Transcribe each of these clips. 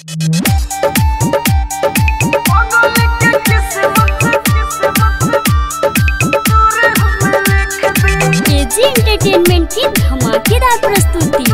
KG entertainment की धमाकेदार प्रस्तुति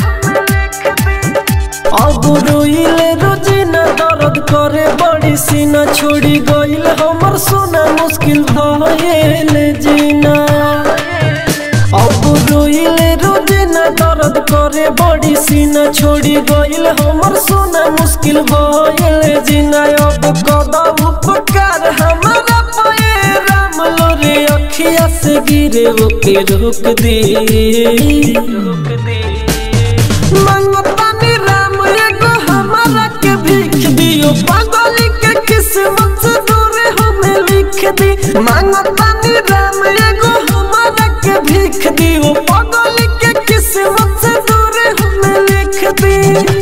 अब रोइले रोजिना दर्द करे बड़ी सीना छोड़ी गइल हमर सोना मुश्किल भइल जीना अब रोइले रोजिना दर्द करे बड़ी सीना छोड़ी गइल हमर सोना मुश्किल भइल जीना अब कदा उपकार हमारा पे राम लोरे अखिया से गिरे ओके रोक दे रोक दे मंगतानी राम एगो हमारा के भीख दियो पागल के किस्मत से दूर हमें लिख दी मंगतानी राम एगो हमारा के भीख दियो पागल के किस्मत से दूर हमें लिख दी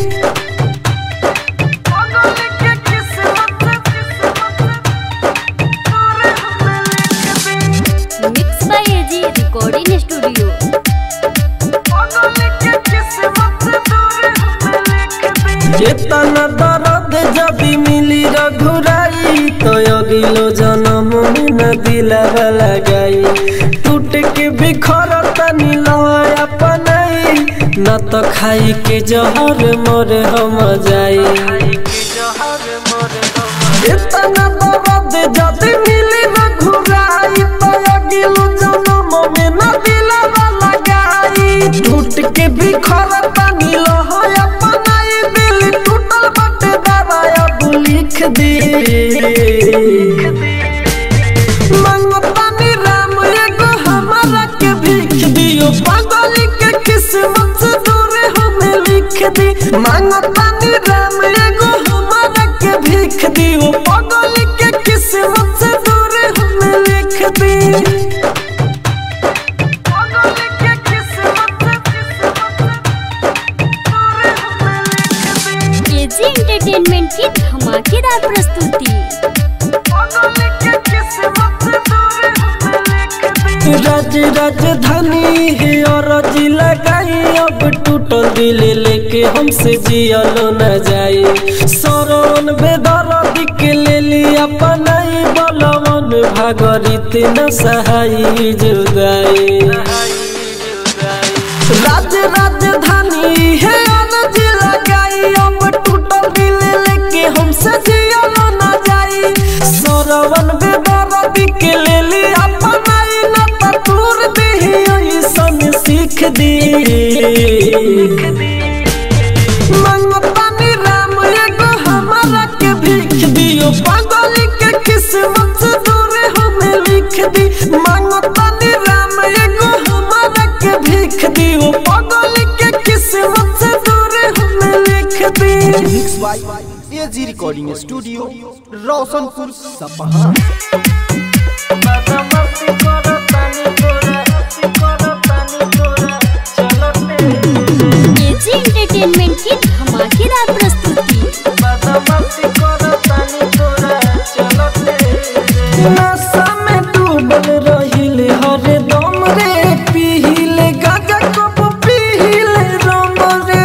पागल के किस्मत से दूर हमें लिख दी mix by AG recording studio चेतना दर्द जदि मिली रघुराई तो अगिलो जन्म में न दिलावा लगाई टूट के बिखर तनी लय अपनाई न तो खाई के जहर मोर हम जाई चेतना दर्द जदि मिली रघुराई तो अगिलो जन्म में न दिलावा लगाई टूट के बिखर तनी लय अपनाई दिल टूटल बटे दवाया तू लिख दे मंगतानी राम एगो हमारा के भीख दियो पागल के किस्मत से दूर हमें लिख दी मंगतानी राम एगो हमारा के भीख दियो पागल के किस्मत से दूर हमें लिख दी पागल के किस्मत केजी एंटरटेनमेंट की धमाकेदार प्रस्तुति राज राजधानी है और जिला लगाई अब टूटल दिल लेके हमसे जियलो न जाए सरवन बेदर्द के ले लिया पनाई बलवन भागरित न सहाई जुदाई राज राजधानी है अनज लगाई अब टूटल दिल लेके हमसे जियलो न जाई सरवन बेदर्द के ले ली अपनाई न तूर दे ऐसन सीख दी मंगतानी राम एगो हमारा के भीख दियो पागल के किस्मत से दूर हमें लिख दी मंगतानी राम एगो हमारा के भीख दियो पागल के किस्मत से दूर हमें लिख दी mix by AG recording studio Roshanpur Sapaha KG entertainment की धमाकेदार प्रस्तुति नशा में डूबल रहिले हरदम रे पीहिले गाजा कप पीहिले रम रे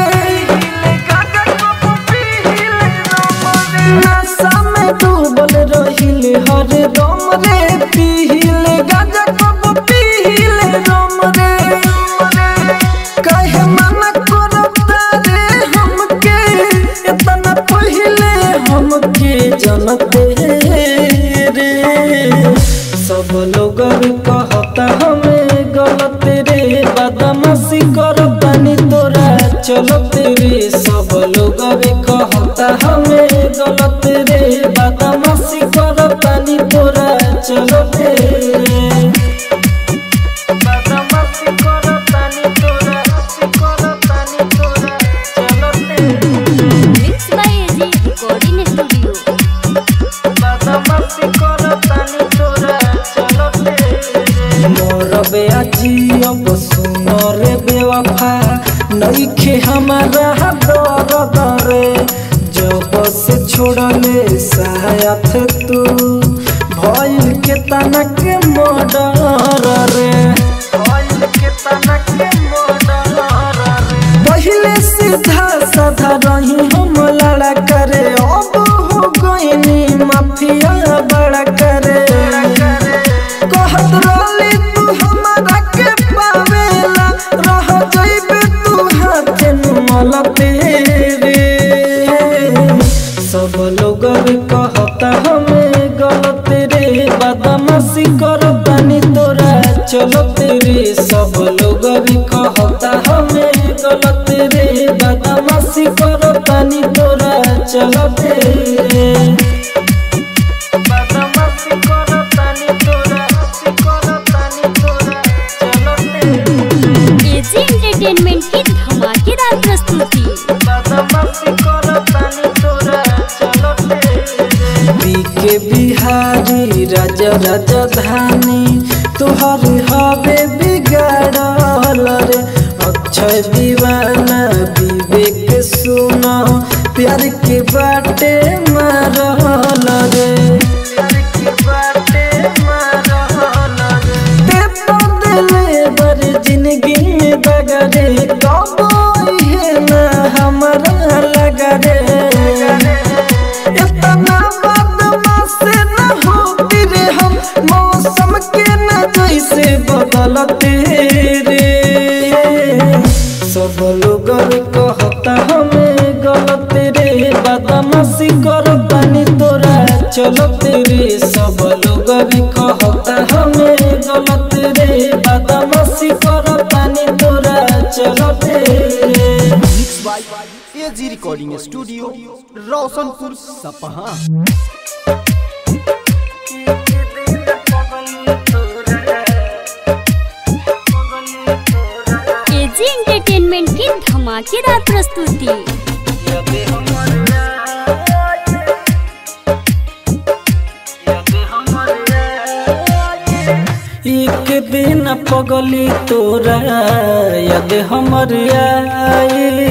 नशा में डूबल रहिले हरदम रे पीहिले गाजा कप पीहिले रम रे कहे मना करता रे हमके इतना पहिले हमके जनते रे सब लोग कहता हमें गलत रे बदमाशी करतानी तोरा चलत रे सब लोग कहता हमें गलत रे बदमाशी करतानी तोरा चलत रे mix by AG recording studio मोर बेअजी अब सुनो रे बेवफा नइखे हमारा दर्द रे जब से छोड़ले साथ तू भइल के तना के मर्डर रे पहिले सीधा साधा रही हम लड़का सब लोग भी कहता हमें गलत रे बदमाशी करतानी तोरा चलत रे सब लोग भी कहता हमें गलत रे बदमाशी करतानी तोरा चलत रे बदमाशी करतानी तोरा करतानी तोरा चलत रे एजी एंटरटेनमेंट की धमाकेदार प्रस्तुति के बिहारी राजा राजधानी तुहर हवे बिगाड़ल रे अक्षय दीवाना विवेक सुनो प्यार के बाटे मारल रे ते बदले बर जिंदगी में बगरे कबो है ना हमारा लगा रे इतना बदमाश न होती रे हम मौसम के न जैसे बदलते रे सब लोग कहता हमें गलत रे बदमाशी करतानी तोरा चलते रे सब लोग भी कहता हमें गलत रे बदमाशी करतानी तोरा चलते रे mix by AG recording studio Roshanpur Sapaha AG entertainment की धमाकेदार प्रस्तुति एक दिन पगली तोरा यद हमर आई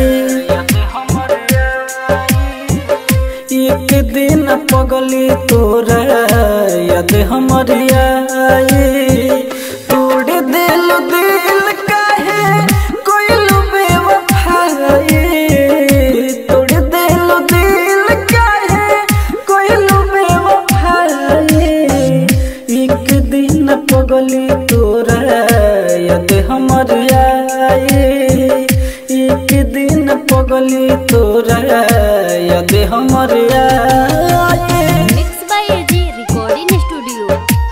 एक दिन पगली तोरा यद हमर आई तोड़ दिल दिल काहे कोइल बेवफाई तोड़ दिल दिल काहे कोइल बेवफाई एक दिन पगली तोरा यद हमर आई एक दिन पगली तोरा यद हमर आई mix by AG recording studio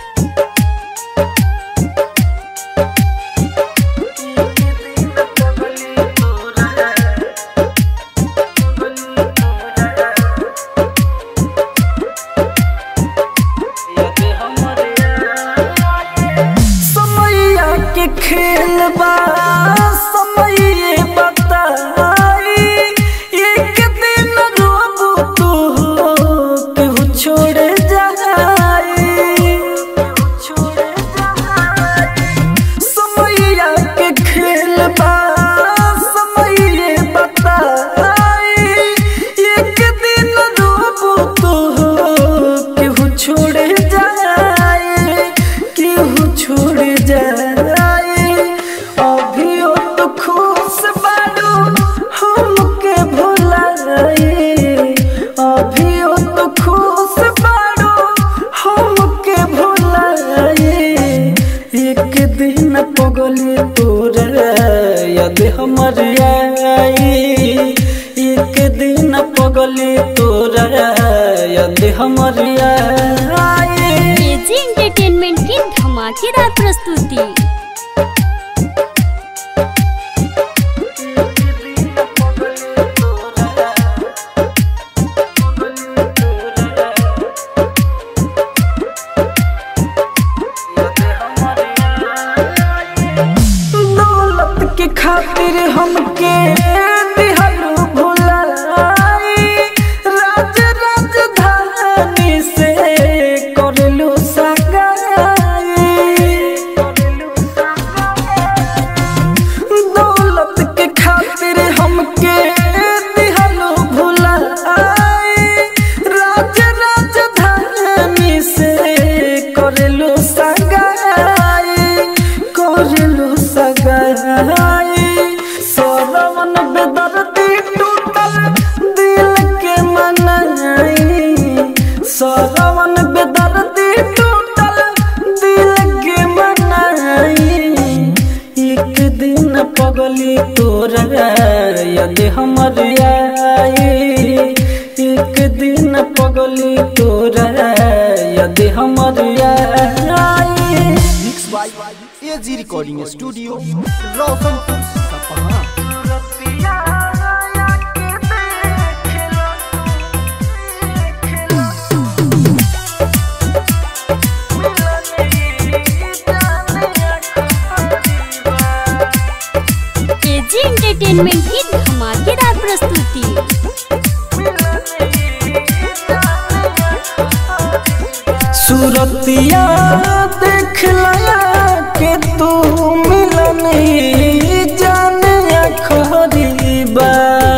समैया के खेल बा समय बताई एक दिन रोबू तू केहू छोड़ जाई समैया के खेल बा समय बताई एक दिन रोबू तू केहू छोड़ जाए केहू छोड़ जाए अभियो तो खुश बाड़ू हमके भुलाए अभियो तो खुश बाड़ू हमके भुलाए एक दिन पगली तोरा यद हमर आई एक दिन पगली तोरा यद हमर आई एजी एंटरटेनमेंट की धमाकेदार प्रस्तुति दौलत के खातिर हमके दिहलू भुलाई राज राजधानी से करलू सगाई recording studio Roshanpur Sapaha AG entertainment की धमाकेदार प्रस्तुति सूरतिया देख लया के तू मिलन जाने खरीबा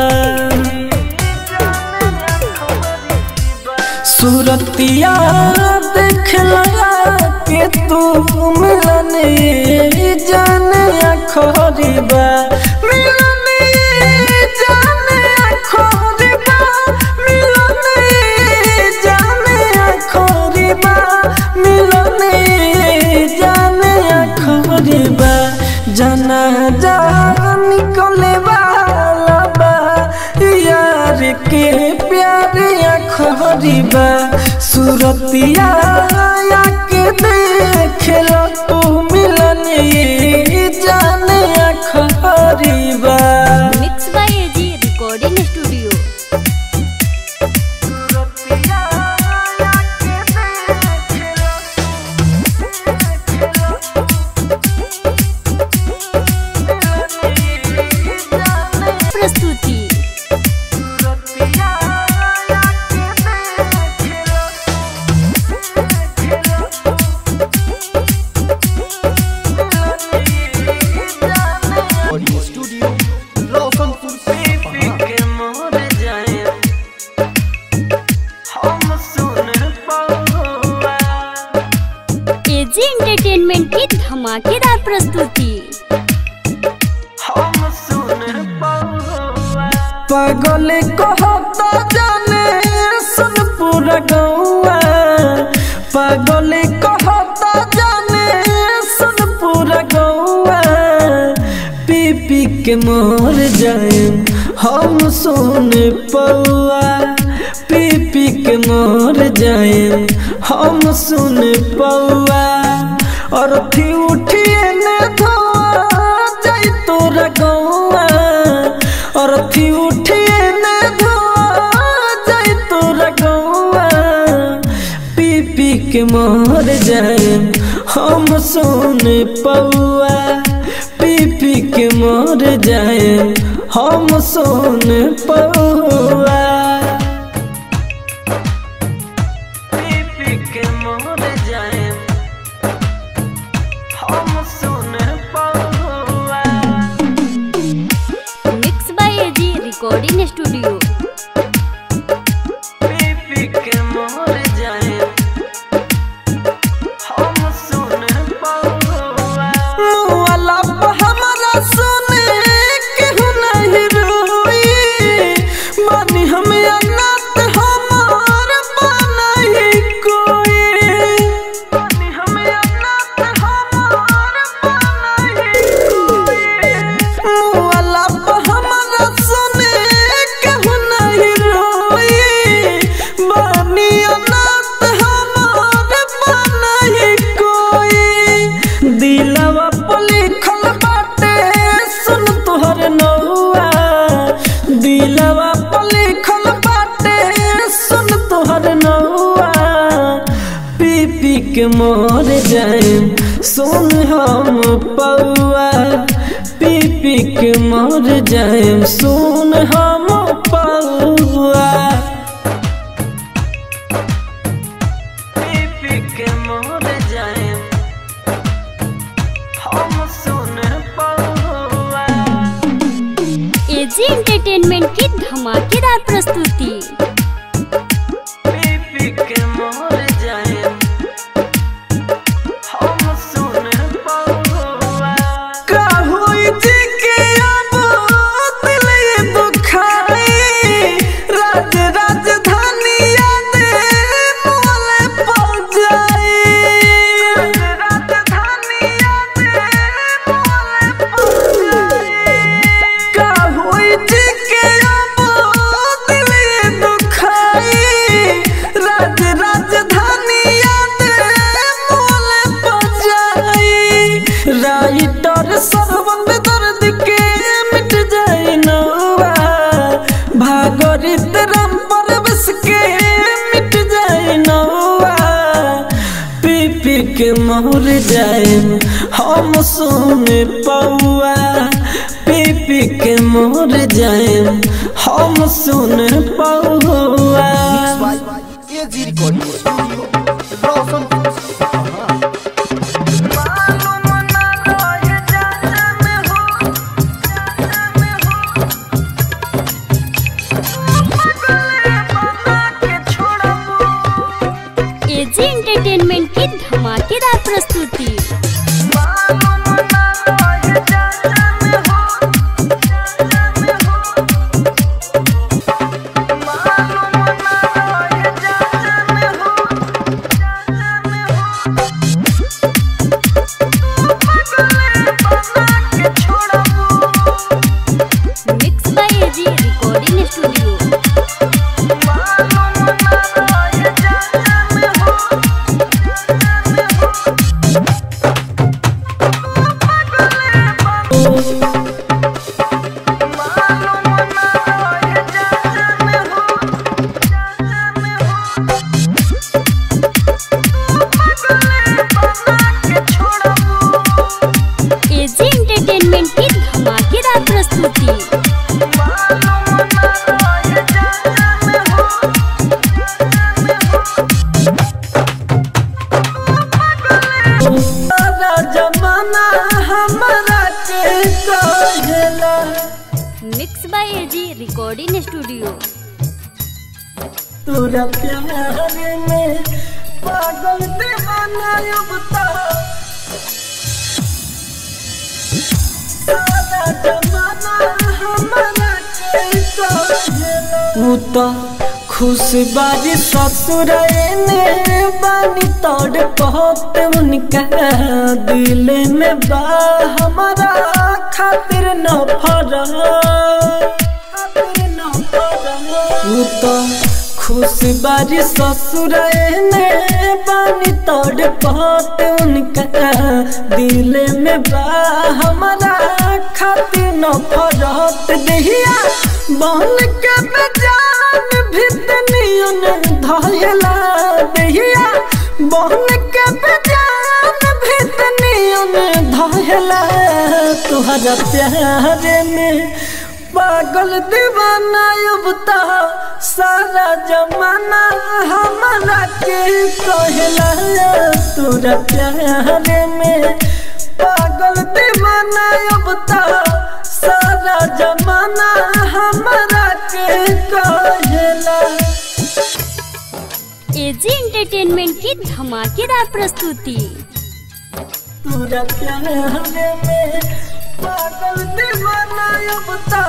सूरतिया देख लया के तू मिलन जाने खरीबा मिलन जाने खरीबा मिलन जाने खरीबा मिलन जाने खरीबा जना जा निकले वाला बा यार के प्यार खरीबा सूरतिया के देख लो तू मिलन जाने खरीबा mix by AG recording studio प्रस्तुति recording studio Roshanpur Sapaha AG entertainment की धमाकेदार प्रस्तुति पागल कहता जाने सुन पूरा गौआ पागल कहता जाने सुन पूरा गौआ पी पी के मर जाए हम सुन पौआ पी पी के मर जाए हम सुन पौआ और थी उठिए ने धोआ जाई तोरा गौआ और थी उठिए ने धोआ जाई तोरा गौआ पी पी के मर जाए हम सुन पौआ पी पी के मर जाए हम सुन पौआ पी पी के मर जाए हम सुन पौआ mix by AG recording studio पी के मोर जाए हम सुन पौआ मुआला पे हमरा सुने केहू नहीं रोई मानी हम अनाथ हमार बनाई कोई मानी हम अनाथ हमार बनाई कोई मुआला पे हमरा सुने केहू नहीं रोई बानी अनाथ हमार बनाई कोई दिलवा पे लिखल बाटे सुन तोहर नौआ दिलवा पे लिखल बाटे सुन तोहर नौआ पी पी के मर जाए सुन हम पौआ पी पी के मर जाए सुन हम पौआ पी पी के मर जाए हम सुन पौआ एजी एंटरटेनमेंट की धमाकेदार प्रस्तुति पी पी के मर जाए हम सुन पौआ का होई जी के अब दिल ये दुखाई राज राजधानी याद मोले पड़ जाए राजधानी याद मोले पड़ जाए का होई जी के अब के मर जाए हम सुने पौआ पी पी के मर जाए हम सुने पौआ mix by AG recording studio Roshanpur Sapaha AG entertainment की धमाकेदार प्रस्तुति mix by AG recording studio AG entertainment की धमाकेदार प्रस्तुति सारा जमाना हमारा के कहेला mix by AG recording studio तोरा प्यार में पागल दीवाना अब तो सारा जमाना हमारा के कहेला उ तो खुश बारी ससुर ने बानी तोड़ बहुत उनका दिल में बा हमारा खातिर न फरा खातिर न फरा उ तो खुश बारी ससुर ने बानी तोड़ बहुत उनका दिल में बा हमारा खातिर न फरत दहिया बन के बेजान भितनियन धयला दहिया बन के बेजान भितनियन धयला तुहरा प्यार में पागल दीवाना अब तो सारा जमाना हमारा के कहला तोरा प्यार में पागल दीवाना अब तो सारा जमाना हमारा के कहला एजी एंटरटेनमेंट की धमाकेदार प्रस्तुति तोरा प्यार में पागल दीवाना अब तो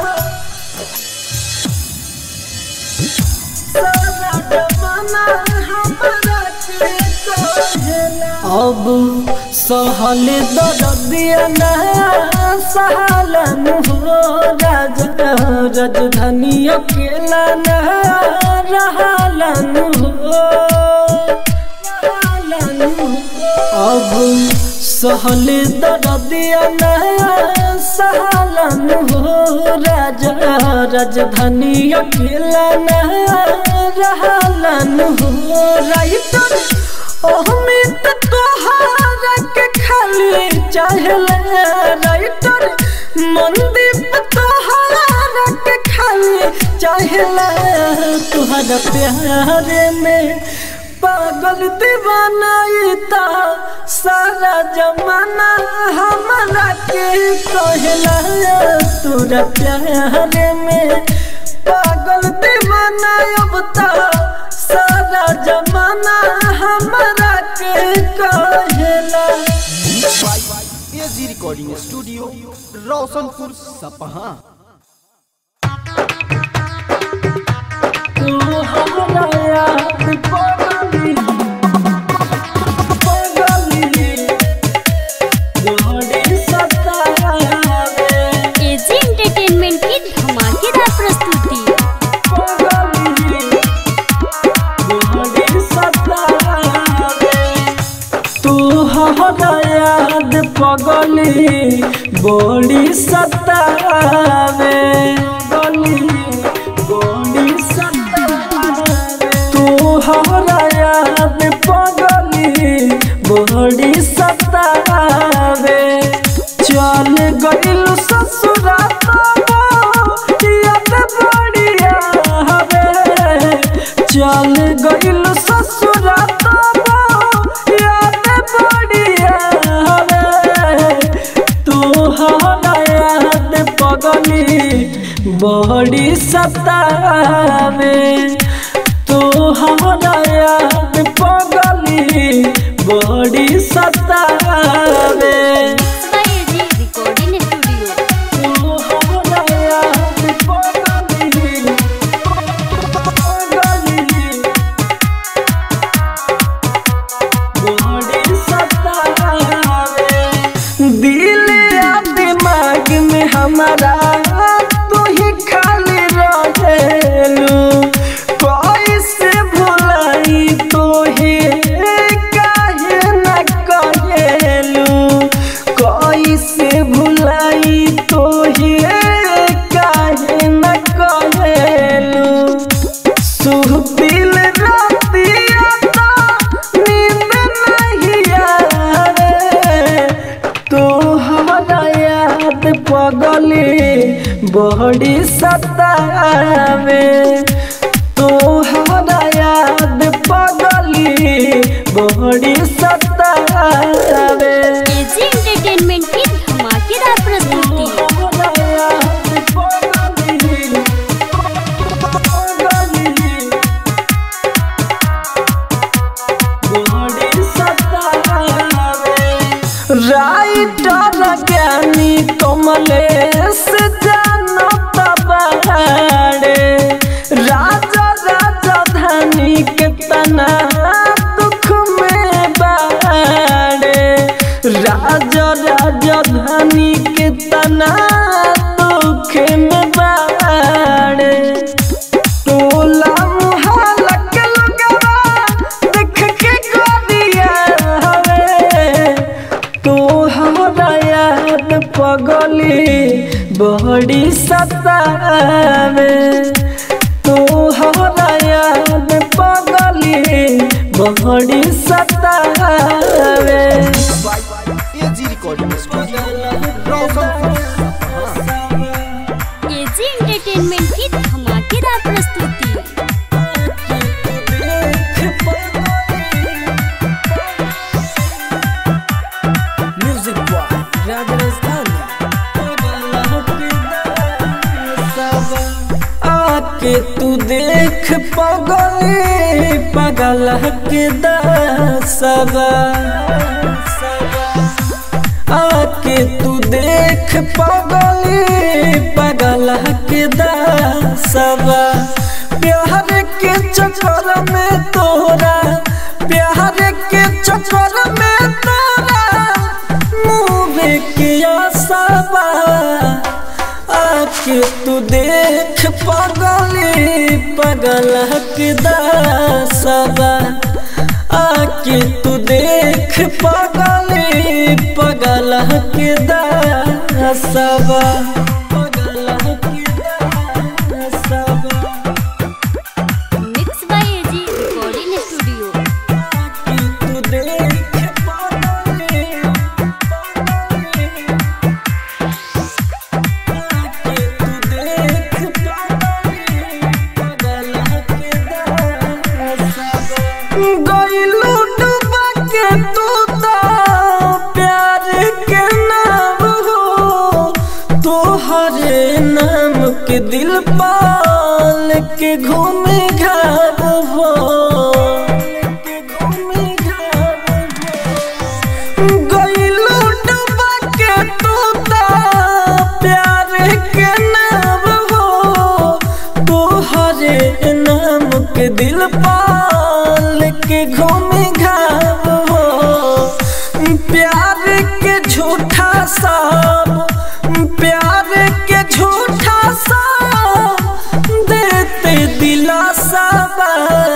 सारा जमाना हमारा के कहला अब सहल दर्दिया ना सहलन हो राजा राजधानी अकेला ना रहलन हो रहलन हो। अब सहल दर्दिया ना सहलन हो राजा राजधानी अकेला ना रहलन हो राइटर अहमित तोहारा के खाली चाहले राइटर मनदीप तोहारा के खाली चाहले तुहरा प्यार में पागल दीवाना इता सारा जमाना हमारा के कहला तोरा प्यार में पागल दीवाना अब तो सारा जमाना हमारा के कहला mix by AG recording studio Roshanpur Sapaha तू हमारा याद पगली पगली जोड़ी सतावे एजी एंटरटेनमेंट की धमाकेदार प्रस्तुति याद पगली बड़ी सतावे गली बड़ी सतावे तू हमारा याद पगली बड़ी चल गइल ससुरा तब याद बढ़िया रे तोहरा याद पगली बड़ी सतावे तोहरा याद पगली बड़ी सतावे बाय एजी रिकॉर्डिंग स्टूडियो तोहरा याद पगली पगली बड़ी सतावे दिल या दिमाग में हमारा तू ही खाली रहेलू कैसे भुलाई तो ही काहे न कहेलू कैसे भुलाई तो ही काहे न कहेलू सुहबिल रातिया तो नींद नहीं आवे तोहरा याद पगली बड़ी सतावे तोहरा याद पगली बड़ी सतावे एजी एंटरटेनमेंट की धमाकेदार प्रस्तुति तोहरा याद पगली पगली बड़ी सतावे राइटर ज्ञानी कमलेश जानत बाड़े राजा राजधानी के तना दुख में बाड़े राजा राजधानी के तना दुख में बाड़े टोला मुहल्ला के लोगवा देख के गोरिया हवे तो हमरा याद पगली बड़ी सतावे तो हमरा याद पगली बड़ी सतावे by AG recording studio Roshanpur Sapaha AG entertainment की धमाकेदार प्रस्तुति म्यूजिक बॉय राजस्थानी आके तू देख पगले पगल के दसबा आके तू देख पगले पगल के दसबा प्यार के चक्कर में तोरा प्यार के चक्कर में तोरा मुँह किया सबा आके तू देख पगली पगल के दसबा आके तू देख पगली पगल के दसबा पगल के दसबा mix by AG recording studio आके तू देख पगली पगली आके तू देख पगली पगल के दसबा गइलू डूबा के तू तो प्यार के नाम हो तोहरे नाम के दिल पाल के घूमे घाब हो गइलू डूबा के तू तो प्यार के नाम हो तोहरे नाम के दिल पाल के घूमे घाव हो प्यार के झूठा सब प्यार के झूठा सब देते दिलासा बा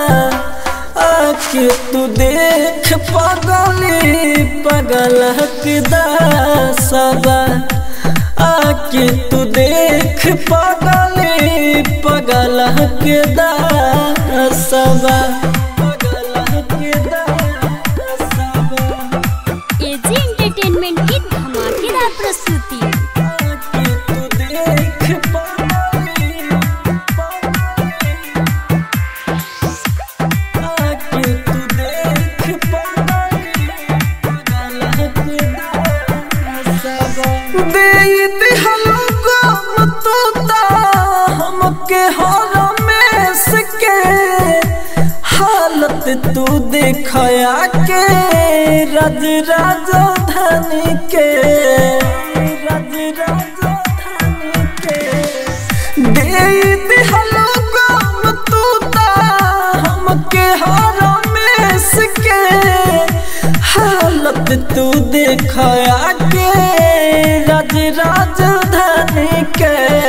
आके तू देख पगली पगल के दसबा आके तू देख पगली पगल के दसबा पगल के दसबा एजी एंटरटेनमेंट की धमाकेदार प्रस्तुति आके तू देख पगली पगली हालत तू देखया के रज राजधानी के रज राजधानी के दे दिहलो गम तू ता हमके हरमेश के हालत तू देखया के रज राजधानी के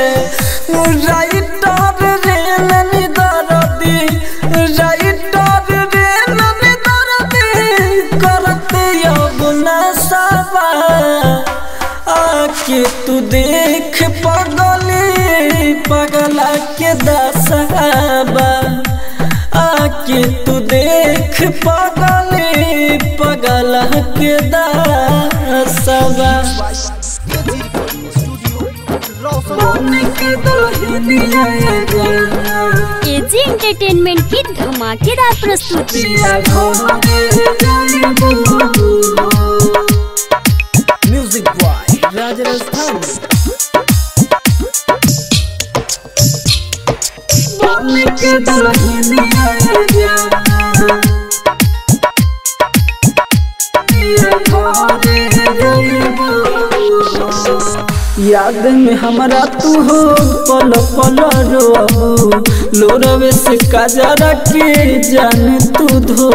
राइटर रे ननी दरदी राइटर रे ननी दरदी करते यमुना सवा आके तू देख पगली पगला के दसहबा आके तू देख पगली पगला के दसहबा एजी एंटरटेनमेंट की धमाकेदार प्रस्तुति म्यूजिक बॉय राजस्थान के याद में हमरा तू हो पल पल रोबू लोरवे से काजरा के जान तू धो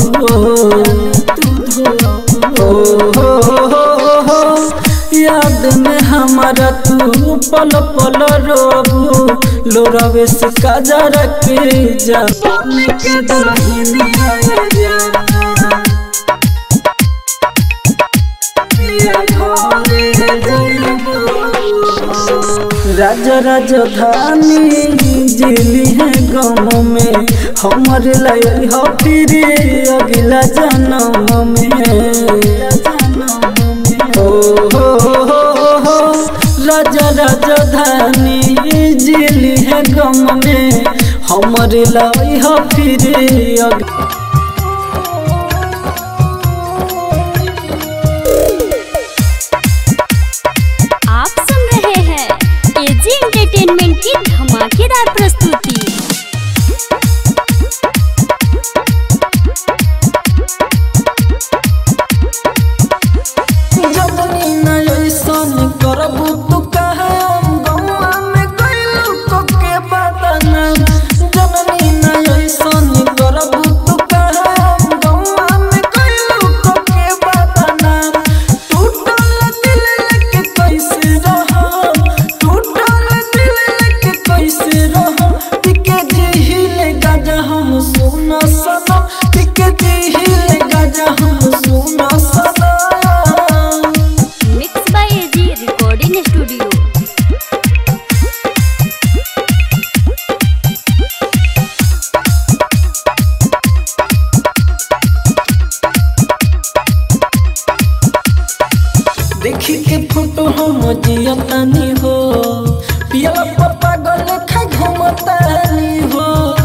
याद में हमारा तू पल पल रोबू लोरवे से काजरा के जान के दुल्हनिया राजा राजधानी जिली है गाँव में हमर लय हो फिर अगला जन्म में ओ हो हो हो राजा राजधानी जिली है गाँव में हमर लय हो फिर अगला आप सुन रहे हैं एजी एंटरटेनमेंट की धमाकेदार प्रस्तुति जबनी न ऐसन करबू तू कहम गौआ में गइलू को के बदनाम जननी न ऐसन करबू तू कहम गौआ में गइलू को के बदनाम टूटल दिल लेके कैसे रहम टूटल दिल लेके कैसे रहम टिके दिल गाजा हम सुना सनम टिके दिल गाजा हम सुना सनम mix by AG recording studio देखी के फोटो हम जियतानी हो पिया पापा गल खा घुमतानी हो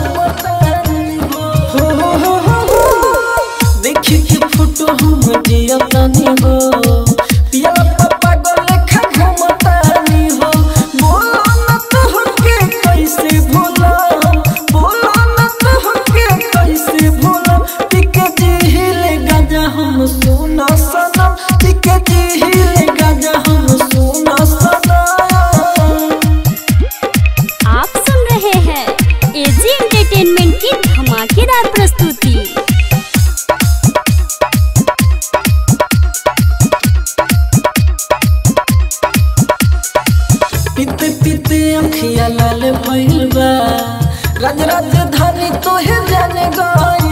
हो, हो, हो, हो, हो। देखी के फोटो हम जियतानी हो पिया पापा गल खा घुमतानी हो बोलो न तो के कैसे भूला बोलो न तो के कैसे भूला टिके जिहिले गाजा हम सुना सनम टिके जिहिले गाजा हम सुना सनम आप सुन रहे हैं एजी एंटरटेनमेंट की धमाकेदार प्रस्तुति पीते पीते अखिया लाल भइल बा राज राजधानी तोहे जाने गइल